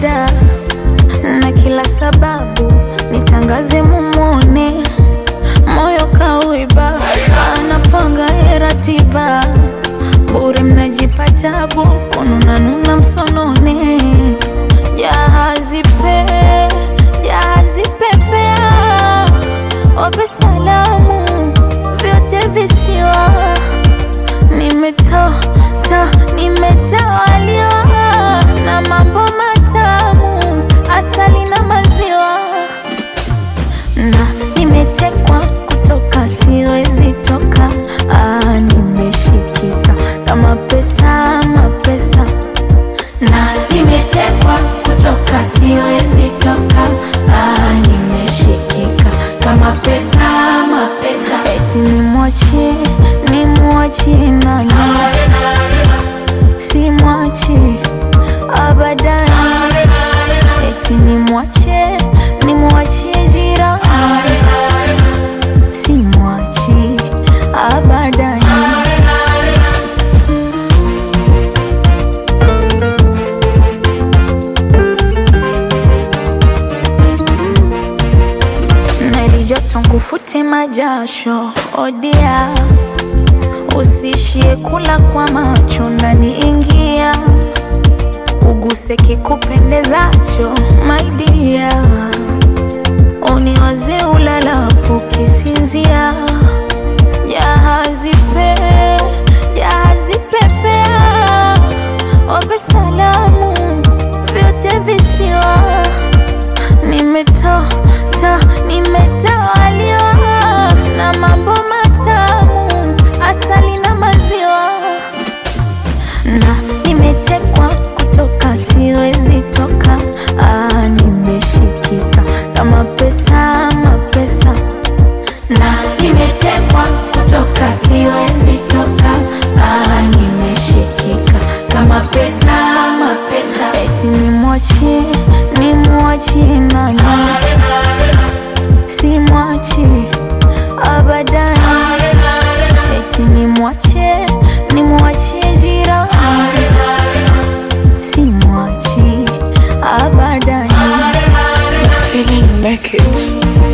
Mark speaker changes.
Speaker 1: shida na kila sababu nitangaze mumone, moyo kauiba, anapanga ye ratiba, bure mnajipa tabu, kununanuna msonone, jahazi pe jahazi pepea, wape salamu vyote visiwa nimetoa ta nimetawaliwa na mambo matamu, asali na maziwa, na nimetekwa kutoka, siwezi toka. Ah, nimeshikika kama pesa, mapesa, na nimetekwa kutoka, siwezi toka. Ah, nimeshikika kama pesa, mapesa, eti nimwachie, nimwachie nani? simwachi abadani, eti nimwache nimwachie jirani, simwachi abadani. na ilijoto nkufute majasho odia Usishie kula kwa macho ndani, ingia uguse kikupendezacho, my dear, uniwaze ulalapo kisinzia. Jahazi pe jahazi pepea, wape salamu vyote visiwa nimetoa ta nimetawaliwa na mambo matamu, asali na maziwa, na nimetekwa kutoka, siwezi toka. Ah, nimeshikika kama pesa, mapesa, na nimetekwa kutoka, siwezi toka. Ah, nimeshikika kama pesa, mapesa, eti nimwachie, nimwachie nani? simwachi abadani, eti nimwache nimwachie jirani, simwachi abadani.
Speaker 2: Feeling naked.